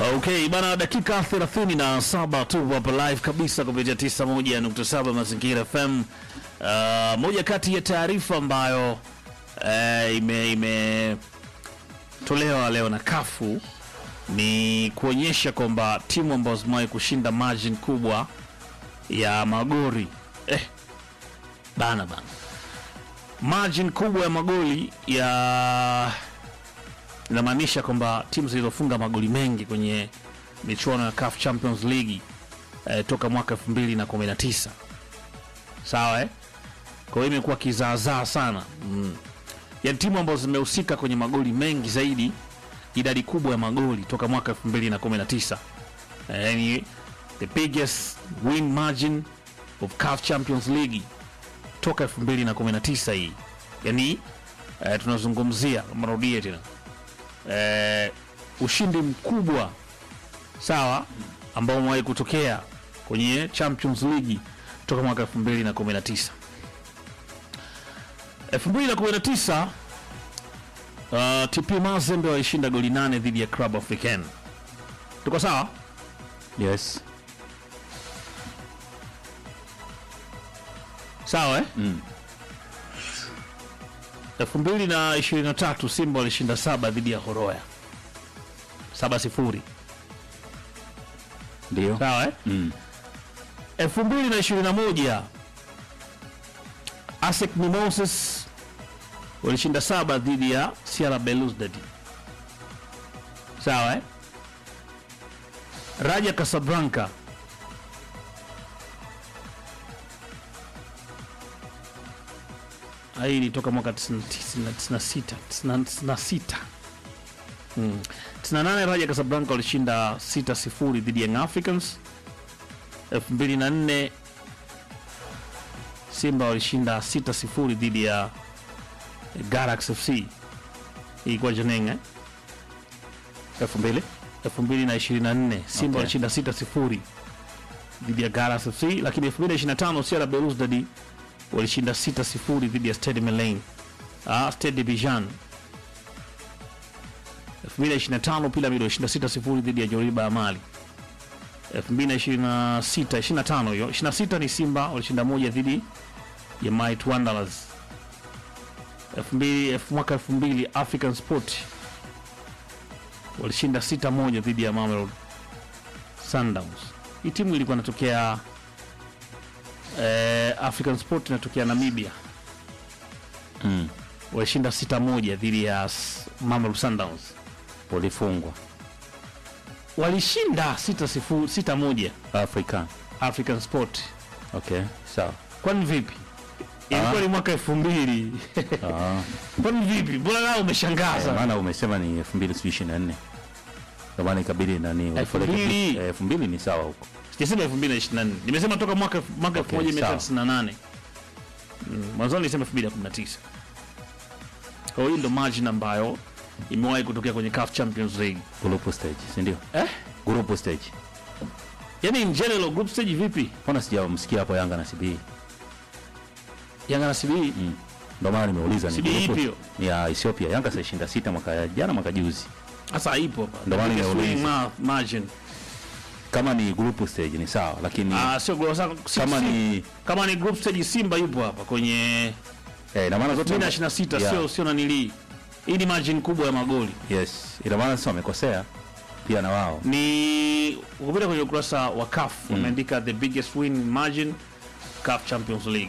Okay, bana, dakika 37 tu hapa live kabisa kupitia 91.7 Mazingira FM. Uh, moja kati ya taarifa ambayo uh, ime imetolewa leo na kafu ni kuonyesha kwamba timu ambazo zimewahi kushinda margin kubwa ya magori eh, bana bana, margin kubwa ya magoli ya inamaanisha kwamba timu zilizofunga magoli mengi kwenye michuano ya CAF Champions League eh, toka mwaka 2019 sawa eh? Kwa hiyo imekuwa kizaazaa sana mm. Yaani timu ambazo zimehusika kwenye magoli mengi zaidi, idadi kubwa ya magoli toka mwaka 2019 eh, yani the biggest win margin of CAF Champions League toka 2019 hii, yani eh, tunazungumzia, marudie tena eh, ushindi mkubwa sawa ambao umewahi kutokea kwenye Champions League toka mwaka 2019. 2019 uh, TP Mazembe walishinda goli nane dhidi ya Club Africain. Tuko sawa? Yes. Sawa eh? Mm. 2023 Simba walishinda saba dhidi ya Horoya. Saba sifuri. Ndio. Sawa eh? Mm. 2021 ASEC Mimosas walishinda saba dhidi ya Sierra Belouizdad. Sawa eh? Raja Casablanca hii ilitoka mwaka 96 96 Mm. 98 Raja Casablanca walishinda 6-0 dhidi ya Young Africans 2004 Simba walishinda 6-0 dhidi ya Galaxy FC. Ilikuwa Jeneng eh? 2000 2024 Simba Okay. walishinda 6-0 dhidi ya Galaxy FC, lakini 2025 Sierra Belouizdad walishinda 6-0 dhidi ya Stade Malien. Ah, Stade Abidjan. 2025 Pyramid walishinda 6-0 dhidi ya Joliba ya Mali. 2026 25 hiyo 26 ni Simba walishinda moja dhidi ya Might Wanderers. 2000 mwaka 2000 African Sport walishinda 6 moja dhidi ya Mamelodi Sundowns. Hii timu ilikuwa inatokea eh, African Sport inatokea Namibia. Mm. Walishinda 6 moja dhidi ya S- Mamelodi Sundowns. Walifungwa Walishinda 6 sifuri 6 moja Afrika. African Sport. Okay, sawa. Kwani vipi? Ilikuwa ni mwaka elfu mbili. Ah, Kwani vipi? Mbona nao eh, umeshangaza? maana umesema ni 2024. Ndio maana ikabidi nani wapeleke- mbili. eh, 2000 ni sawa huko. Sijasema 2024. Nimesema toka mwaka mwaka Okay, 1998. Mm, Mwanzoni nilisema 2019. Kwa hiyo ndio margin ambayo imewahi kutokea kwenye CAF Champions League. Group stage, si ndio? Eh? Group stage. Yaani in general group stage vipi? Mbona sijamsikia hapo Yanga na CBE? Yanga na CBE. Mm. Ndio maana nimeuliza ni CBE group- ipi hiyo? ni ya Ethiopia. Yanga sashinda sita mwaka jana mwaka juzi. Sasa ipo hapa. Ndio maana Biggest nimeuliza. winning ma- margin. Kama ni group stage ni sawa, lakini Ah, sio group sasa si- kama si- ni kama ni group stage Simba yupo hapa kwenye eh, ina maana zote 2026 Yeah. sio sio nanili. Hii ni margin kubwa ya magoli. Yes, ina maana sasa wamekosea pia na wao. ni ukipita kwenye ukurasa wa CAF wameandika the biggest win margin CAF Champions League.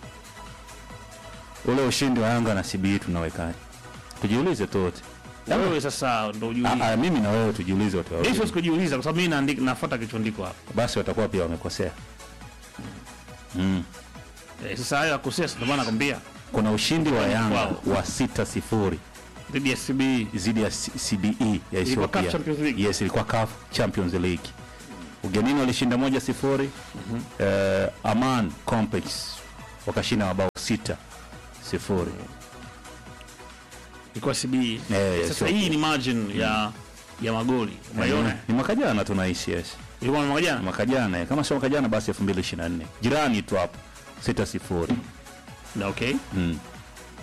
Ule ushindi wa Yanga na CBE tunawekaje? Tujiulize tu wote. Wewe sasa ndo Ah, ujiulize. ah, mimi na wewe tujiulize wote Mimi siwezi wawili. kujiuliza kwa sababu mimi naandika nafuata kichondiko hapa. Basi watakuwa pia wamekosea. Mm. Eh, sasa hayo akosea ndio maana nakwambia Kuna ushindi wa Yanga Wow. wa 6-0 dhidi ya CBE. dhidi ya C- CBE ya Ilikuwa CAF Ethiopia. Champions League? Yes, ilikuwa CAF Champions League. Ugenini walishinda moja sifuri. Eh, Aman Complex wakashinda mabao sita sifuri. Ilikuwa CBE. Eh, Sasa sio- hii ni margin ya ya magoli. Unaiona? Ni mwaka jana tunaishi yes. Ilikuwa mwaka jana. Mwaka jana eh, kama sio mwaka jana basi 2024. Jirani tu hapo. sita sifuri Na okay. mm. Mimi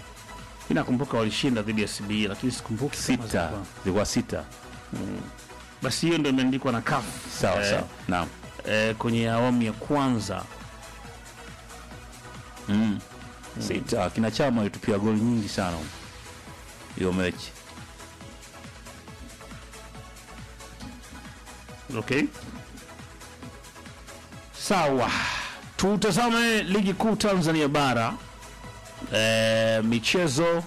nakumbuka walishinda dhidi ya CBE lakini sikumbuki kama sita zilikuwa- zilikuwa sita basi hiyo ndio imeandikwa na CAF sawa Eh, sawa naam eh, kwenye awamu ya kwanza mm. sita kina chama alitupia goli nyingi sana hiyo mechi okay sawa tutazame ligi kuu tanzania bara e, michezo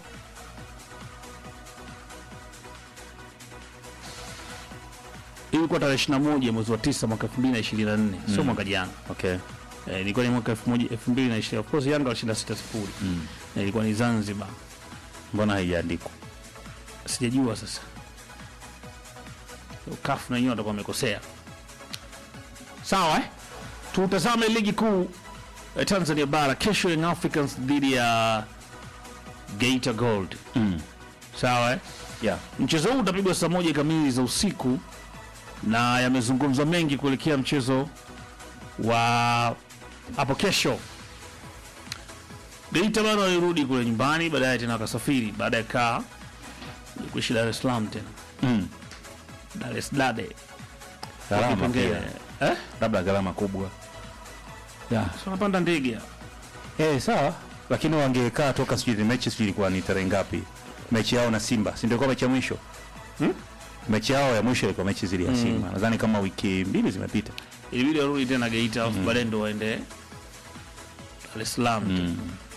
ilikuwa tarehe 21 mwezi wa 9 mwaka 2024 sio mwaka jana okay Eh, ilikuwa ni mwaka 2020 of course yanga walishinda 6 sifuri mm. na ilikuwa ni zanzibar mbona haijaandikwa sijajua sasa kafu na wenyewe watakuwa wamekosea sawa eh? tutazame ligi kuu eh, tanzania bara kesho young africans dhidi ya geita gold mm. sawa eh? yeah. mchezo huu utapigwa saa moja kamili za usiku na yamezungumzwa mengi kuelekea mchezo wa hapo kesho geita bado walirudi kule nyumbani baadaye tena wakasafiri baada ya kaa kuishi dar es salaam tena mm. dar es dade gharama Kipengele. pia eh? labda gharama kubwa yeah. so napanda ndege Eh, sawa lakini wangekaa toka sijui ni mechi sijui ilikuwa ni tarehe ngapi mechi yao na simba si ndio ilikuwa mechi ya mwisho Hmm? mechi yao ya mwisho ilikuwa mechi zili ya simba nadhani kama wiki mbili zimepita ilibidi warudi tena geita alafu baadaye ndo waende dar es salaam mm.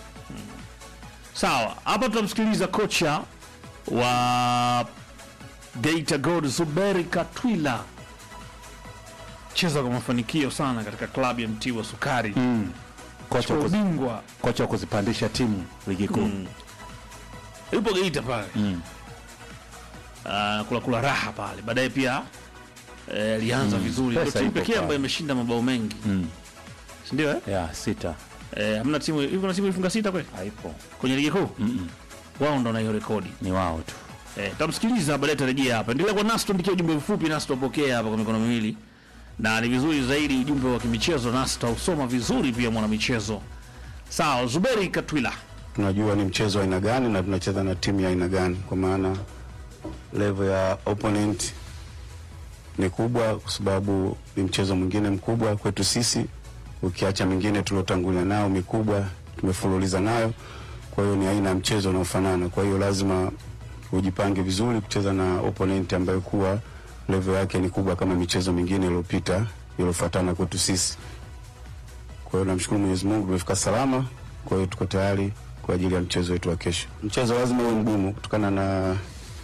sawa hapa tutamsikiliza kocha wa geita gold zuberi katwila cheza kwa mafanikio sana katika klabu ya mtii wa sukari Mm. kocha kwa wa kuzi- ubingwa kocha wa kuzipandisha timu ligi kuu Mm. yupo geita pale Mm. Ah, kula kula raha pale baadaye pia eh, alianza vizuri ndio Pesa timu ipo pekee pale. ambayo imeshinda mabao mengi Mm. sindio eh? ya sita eh, hamna timu hivi kuna timu ilifunga sita kweli haipo kwenye ligi kuu Mm-mm. wao ndo na hiyo rekodi ni wao tu Eh, tamsikiliza baadaye tarejea hapa. Endelea kwa nasi, tuandikia ujumbe mfupi nasi tupokea hapa kwa mikono miwili, na ni vizuri zaidi ujumbe wa kimichezo nasi tutausoma vizuri pia mwana michezo. Sawa, Zuberi Katwila. tunajua ni mchezo wa aina gani na tunacheza na timu ya aina gani, kwa maana level ya opponent ni kubwa, kwa sababu ni mchezo mwingine mkubwa kwetu sisi, ukiacha mingine tuliotangulia nao mikubwa tumefululiza nayo. Kwa hiyo ni aina ya mchezo unaofanana, kwa hiyo lazima ujipange vizuri kucheza na opponent ambayo kuwa level yake ni kubwa kama michezo mingine iliyopita iliyofuatana kwetu sisi. Kwa hiyo namshukuru Mwenyezi Mungu tumefika salama. Kwa hiyo tuko tayari kwa ajili ya mchezo wetu wa kesho. Mchezo lazima uwe mgumu kutokana na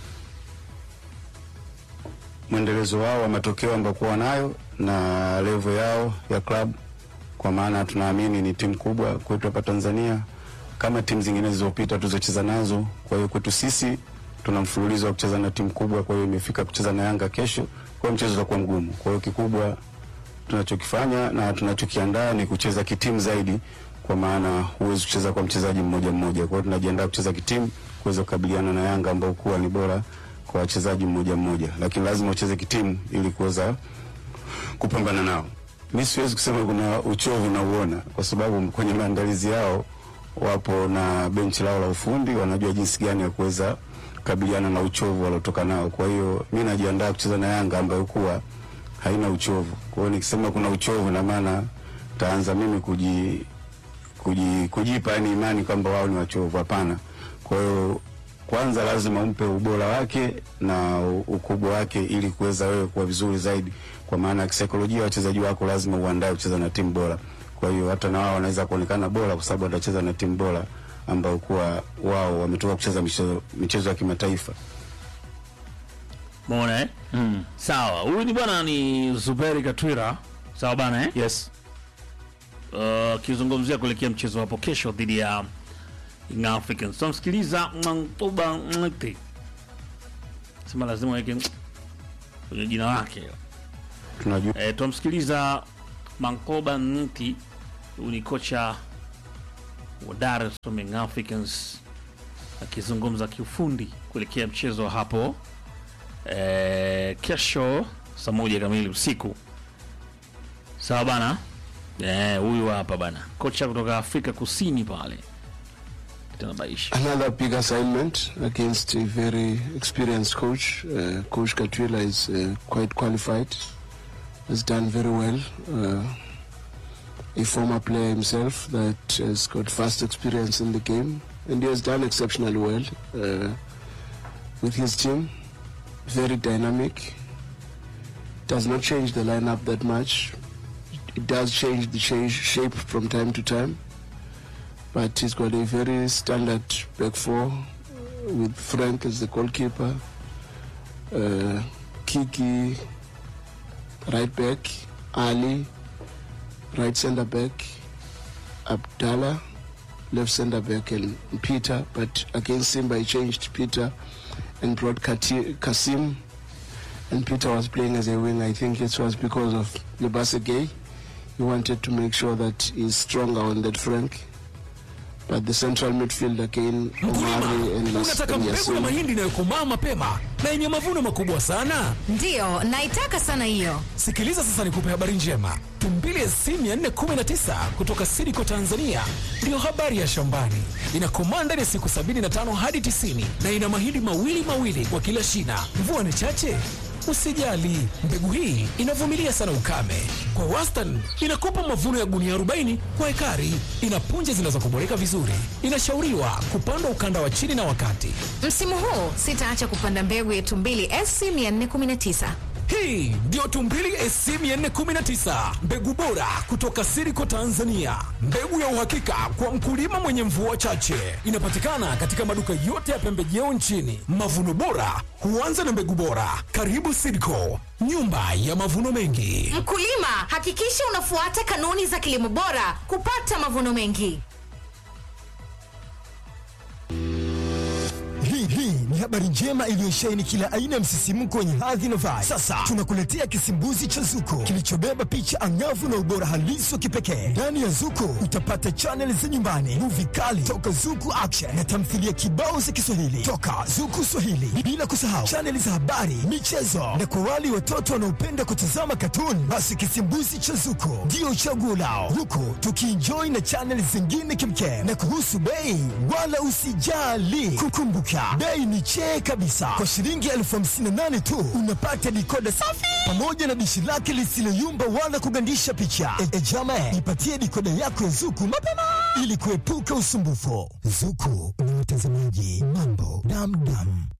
mwendelezo wao wa matokeo ambayo kuwa nayo na level yao ya club, kwa maana tunaamini ni timu kubwa kwetu hapa Tanzania kama timu zingine zilizopita tulizocheza nazo. Kwa hiyo kwetu sisi tuna mfululizo wa kucheza na timu kubwa, kwa hiyo imefika kucheza na Yanga kesho, kwa hiyo mchezo utakuwa mgumu. Kwa hiyo kikubwa tunachokifanya na tunachokiandaa ni kucheza kitimu zaidi, kwa maana huwezi kucheza kwa mchezaji mmoja mmoja. Kwa hiyo tunajiandaa kucheza kitimu kuweza kukabiliana na Yanga ambao kuwa ni bora kwa wachezaji mmoja mmoja, lakini lazima ucheze kitimu ili kuweza kupambana nao. Mi siwezi kusema kuna uchovu nauona, kwa sababu kwenye maandalizi yao wapo na benchi lao la ufundi, wanajua jinsi gani ya kuweza kukabiliana na uchovu waliotoka nao. Kwa hiyo mi najiandaa kucheza na Yanga ambayo kuwa haina uchovu. Kwa hiyo nikisema kuna uchovu, na maana taanza mimi kuji, kuji, kujipa yani imani kwamba wao ni wachovu. Hapana. Kwa hiyo kwanza lazima umpe ubora wake na u- ukubwa wake ili kuweza wewe kuwa vizuri zaidi, kwa maana kisaikolojia wachezaji wako lazima uandae kucheza na timu bora. Kwa hiyo hata na wao wanaweza kuonekana bora kwa sababu watacheza na timu bora ambao kuwa wao wametoka kucheza michezo, michezo ya kimataifa. Umeona eh? mm. Sawa, huyu ni bwana ni Zuberi Katwila. Sawa bana eh? yes Uh, akizungumzia kuelekea mchezo hapo kesho dhidi ya Young Africans. Tunamsikiliza Mwantuba Mti. Sema lazima weke kwenye jina lake. Tunajua E, tunamsikiliza Mankoba Nti, huyu ni kocha wa Dar es Salaam Young Africans akizungumza kiufundi kuelekea mchezo wa hapo e, kesho saa moja kamili usiku. Sawa bana, Eh, huyu hapa bana, kocha kutoka Afrika Kusini pale tanabaisha Another big assignment against a very experienced coach. Uh, coach Katwila is uh, quite qualified, has done very well. Uh, a former player himself that has got vast experience in the game, and he has done exceptionally well uh, with his team. Very dynamic. Does not change the lineup that much. It does change the change shape from time to time but he's got a very standard back four uh, with Frank as the goalkeeper, uh, Kiki right back, Ali right centre back, Abdallah left centre back, and Peter. But against Simba, he changed Peter and brought Kati- Kasim, and Peter was playing as a wing. I think it was because of Lebase Gay. He wanted to make sure that he's stronger on that Frank. But the central midfield again, Omari and Las- Unataka and mbegu ya Yasin. mahindi inayokomaa mapema na yenye mavuno makubwa sana? Ndiyo, naitaka sana hiyo. Sikiliza sasa nikupe habari njema. Tumbili SC 419 kutoka Sidiko Tanzania ndiyo habari ya shambani. Inakomaa ndani ya siku 75 hadi 90 na ina mahindi mawili mawili kwa kila shina. Mvua ni chache? Usijali, mbegu hii inavumilia sana ukame. Kwa wastani inakupa mavuno ya gunia 40 kwa ekari. Ina punje zinazokuboreka vizuri. Inashauriwa kupandwa ukanda wa chini na wakati. Msimu huu sitaacha kupanda mbegu ya Tumbili SC 419. Hii ndio Tumbili SC 419, mbegu bora kutoka Siriko Tanzania, mbegu ya uhakika kwa mkulima mwenye mvua chache. Inapatikana katika maduka yote ya pembejeo nchini. Mavuno bora huanza na mbegu bora. Karibu Siriko, nyumba ya mavuno mengi. Mkulima, hakikisha unafuata kanuni za kilimo bora kupata mavuno mengi. Hii hii ni habari njema iliyosheheni kila aina ya msisimko wenye hadhi na vibe. Sasa tunakuletea kisimbuzi cha Zuko kilichobeba picha angavu na ubora halisi wa kipekee. Ndani ya Zuko utapata chaneli za nyumbani, muvi kali toka Zuku Action na tamthilia kibao za Kiswahili toka Zuku Swahili, bila kusahau chaneli za habari, michezo na kwa wale watoto wanaopenda kutazama katuni, basi kisimbuzi cha Zuko ndio chaguo lao, huku tukienjoy na chaneli zingine kimkem. Na kuhusu bei, wala usijali, kukumbuka bei ni chee kabisa. Kwa shilingi elfu hamsini na nane tu unapata dikoda safi pamoja na dishi lake lisiloyumba wala kugandisha picha. E, e jama, ipatie dikoda yako ya Zuku mapema ili kuepuka usumbufu. Zuku ni watazamaji mambo damdam.